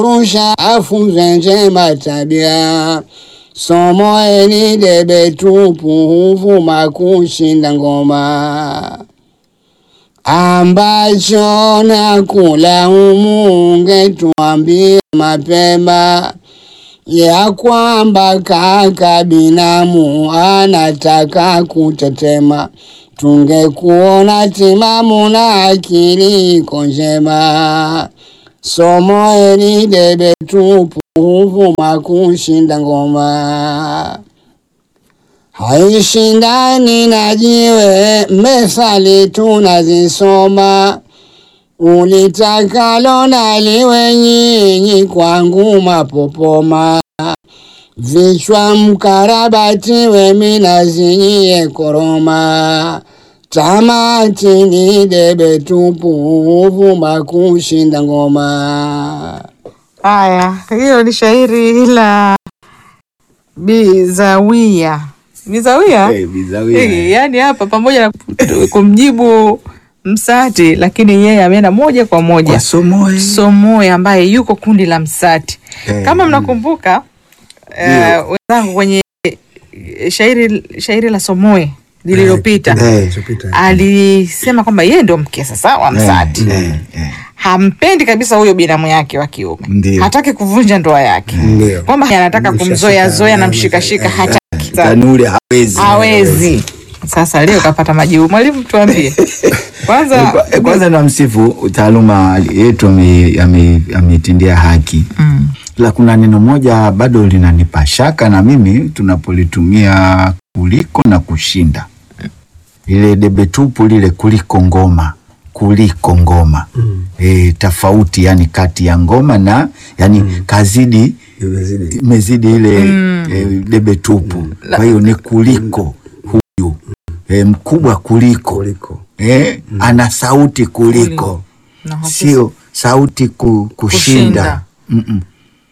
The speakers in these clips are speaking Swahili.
rusha afunze njema tabia. Somo hili debe tupu huvuma kushinda ngoma ambacho na kula humu ungetuambia mapema ya kwamba kaka binamu anataka kutetema, tungekuona timamu na akili iko njema. Somo hili debe tupu huvuma kushinda ngoma haishindani na jiwe, methali tunazisoma. Ulitakalo naliwe nyinyi, kwangu mapopoma. Vichwa mkarabati we minazinyie koroma. Tamati ni debe tupu, huvuma kushinda ngoma. Haya, hiyo ni shairi la Bizawia. Bizawia? Eh, Bizawia. Eh, yaani hapa pamoja na kumjibu Msati, lakini yeye ameenda moja kwa moja Kwa Somoe. Somoe ambaye yuko kundi la Msati. Eh, Kama mm. mnakumbuka eh, wenzangu kwenye shairi shairi la Somoe lililopita Eh, alisema kwamba yeye ndio mke sasa wa Msati eh, eh. hampendi kabisa huyo binamu yake wa kiume, Ndio. hataki kuvunja ndoa yake, Ndio. kwamba anataka kumzoea zoea na mshikashika, hataki Tanuri hawezi. hawezi. Sasa leo kapata majibu. Mwalimu, tuambie kwanza. Eh, Kwanza namsifu taaluma yetu ame- ame- ameitindia haki Mm. la kuna neno moja bado linanipa shaka na mimi tunapolitumia kuliko na kushinda ile debe tupu lile kuliko ngoma kuliko ngoma mm. e, tofauti yani kati ya ngoma na yani mm. kazidi imezidi ile mm. e, debe tupu kwa hiyo ni kuliko huyu e, mkubwa kuliko, Kuliko. E, ana sauti kuliko Na hapo- sio sauti ku, kushinda, Kushinda. Mm-mm.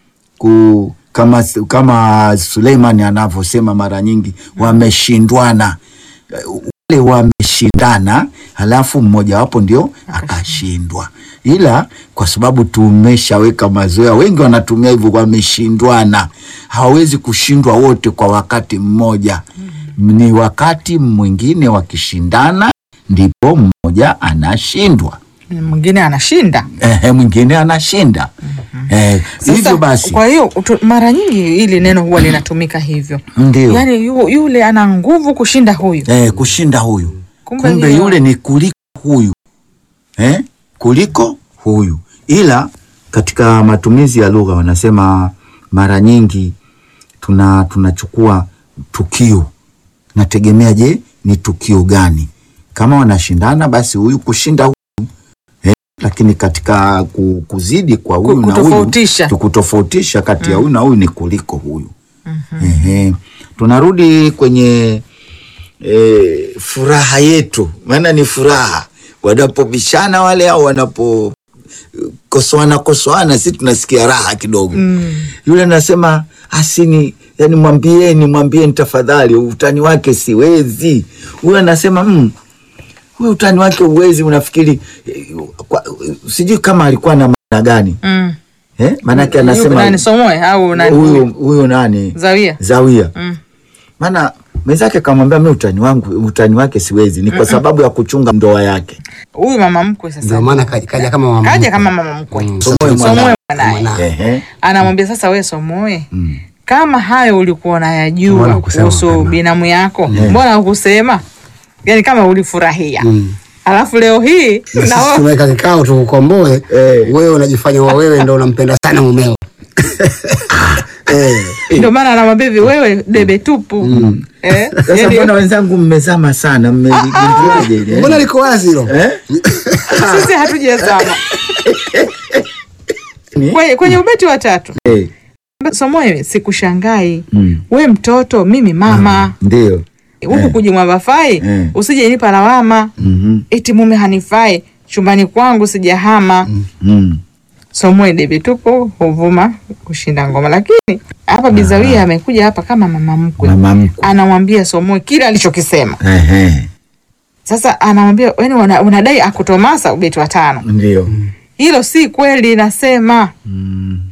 Ku, kama, kama Suleimani anavyosema mara nyingi wameshindwana wale wameshindana halafu mmojawapo ndio akashindwa ila kwa sababu tumeshaweka mazoea wengi wanatumia hivyo wameshindwana hawawezi kushindwa wote kwa wakati mmoja ni wakati mwingine wakishindana ndipo mmoja anashindwa mwingine anashinda. Ehe, mwingine anashinda Eh, Sasa, hivyo basi kwa hiyo utu- mara nyingi hili neno huwa linatumika hivyo, ndio yaani yu, yule ana nguvu kushinda huyu. eh, kushinda huyu Kumbe kumbe, hiyo- yule ni kuliko huyu eh? kuliko huyu ila katika matumizi ya lugha wanasema mara nyingi tuna tunachukua tukio nategemea je ni tukio gani kama wanashindana basi huyu kushinda huyu eh? lakini katika ku- kuzidi kwa huyu na huyu Kutofautisha. kutofautisha kati ya huyu na huyu ni kuliko huyu Ehe. tunarudi kwenye e, furaha yetu, maana ni furaha wanapobishana wale au wanapo kosoana kosoana, si tunasikia raha kidogo mm. Yule anasema asini, yani mwambieni, mwambieni tafadhali, utani wake siwezi. Huyu anasema mm, huyu utani wake uwezi, unafikiri eh, kwa- sijui kama alikuwa na maana gani Mm. eh? Maanake Yu- anasema nani Somoe au nani huyu huyu? huyu nani Zawia. Zawia Mm. maana mwenzake akamwambia mi utani wangu utani wake siwezi, ni kwa sababu ya kuchunga ndoa yake. Huyu mama mkwe sasa Ndio maana kaja kaja kama mama kaja mkwe. kama mama mkwe Mm. Somoe Somoe mwanae. mwanaye Mwanae. Ehe. anamwambia sasa, we Somoe, Mm. kama hayo ulikuwa Mbona unayajua hukusema kuhusu mapema? binamu yako, mbona hukusema? Yani kama ulifurahia Mm. alafu leo hii Na na sisi wewe- tumeweka kikao tukukomboe, Eh. wewe unajifanya wa wewe ndo unampenda sana mumeo. Eh. ndio maana anamwambia hivi, wewe debe tupu eh? Sasa yani- mbona wenzangu mmezama sana, mmeligunduaje ile, eh? Mbona liko wazi hilo? Eh? sisi hatujazama Ni? kwenye, kwenye ubeti wa tatu Eh, Somoe, sikushangai mm. we mtoto, mimi mama Ndio. huku Eh. kujimwambafai Eh. usije nipa lawama Mhm. eti mume hanifai chumbani kwangu sijahama Mm. Somoe debe tupo huvuma kushinda ngoma, lakini hapa Bizawia amekuja hapa kama mama mkwe, Mama mkwe. anamwambia Somoe kile alichokisema. Ehe. Sasa anamwambia yani, una, unadai akutomasa ubeti wa tano, Ndio. hilo si kweli, nasema Mm.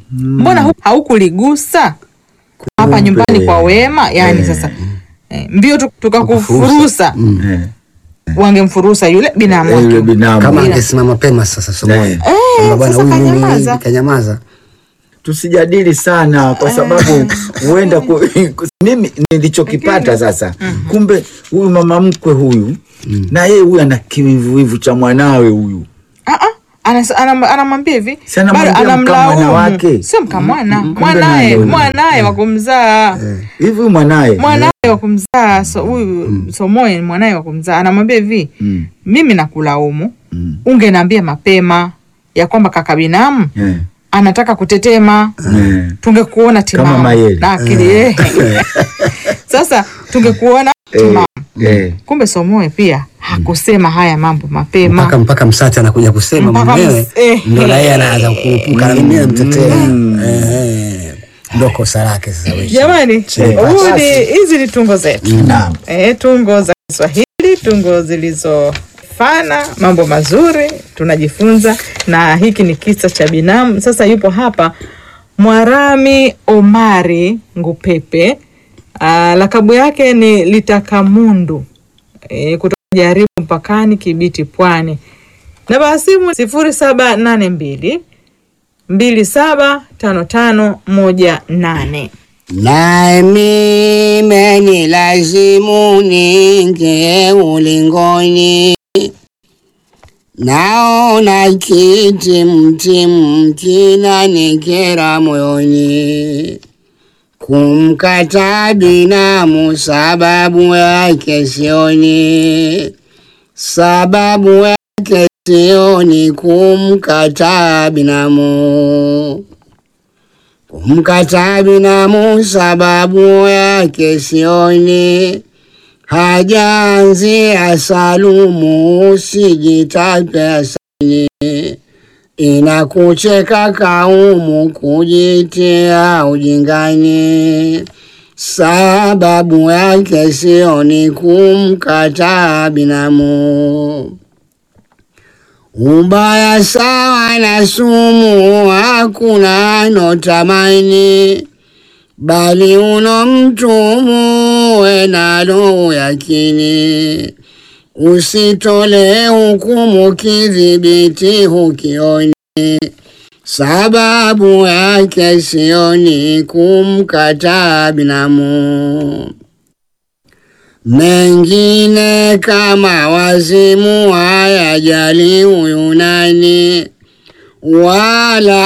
mbona hu- haukuligusa hapa nyumbani kwa wema yani sasa eh, mbio tu- tukakufurusa Eh, wangemfurusa yule binamu eh, yule wake binamu kama Ila- angesimama mapema sasa Somoyo Eh. kwamba bwana sasa huyu mimi kanyamaza. hivi, kanyamaza tusijadili sana kwa sababu huenda ku, mimi nilichokipata sasa kumbe huyu mama mkwe huyu na yeye huyu ana kiwivuwivu cha mwanawe huyu Ah, ah, anas- anam- anamwambia hivi Si anamwambia bado mkamwana anamlaumu wake. sio mkamwana Kumbe mwanaye naye. mwanaye wa kumzaa hivi huyu mwanaye mwanaye wa kumzaa so- huyu Somoye ni mwanaye wa kumzaa anamwambia hivi Mm, mimi nakulaumu mm, ungeniambia mapema ya kwamba kaka binamu eh, anataka kutetema eh. tungekuona timamu Mayele. na akili eh. sasa tungekuona timamu Eh, kumbe Somoye pia hakusema haya mambo mapema mpaka mpaka msati anakuja kusema Mpaka mwenyewe ms- eh. ndo na yeye anaanza kurupuka na mimi namtetea Eh, ndo kosa lake sasa wewe. Jamani, Eh, huu ni hizi ni tungo zetu naam. e, tungo za Kiswahili, tungo zilizofana mambo mazuri tunajifunza, na hiki ni kisa cha binamu. Sasa yupo hapa Mwarami Omari Ngupepe, aa, lakabu yake ni Litakamundu e, kutoka Jaribu mpakani Kibiti, Pwani. Namba ya simu sifuri saba nane mbili mbili saba tano tano moja nane. nami menilazimu ningie ulingoni, naona kitimtimu kinanikera moyoni, kumkata binamu sababu yake sioni, sababu yake sioni kumkata binamu kumkata binamu sababu yake sioni, hajaanzia salumu usijitape asani, inakucheka kaumu kujitia ujingani, sababu yake sioni kumkata binamu. Ubaya sawa na sumu, hakuna anotamani, bali uno mtumu we nalo yakini. Usitole hukumu kidhibiti hukioni, sababu yake sioni kumkata binamu mengine kama wazimu hayajali huyu nani, wala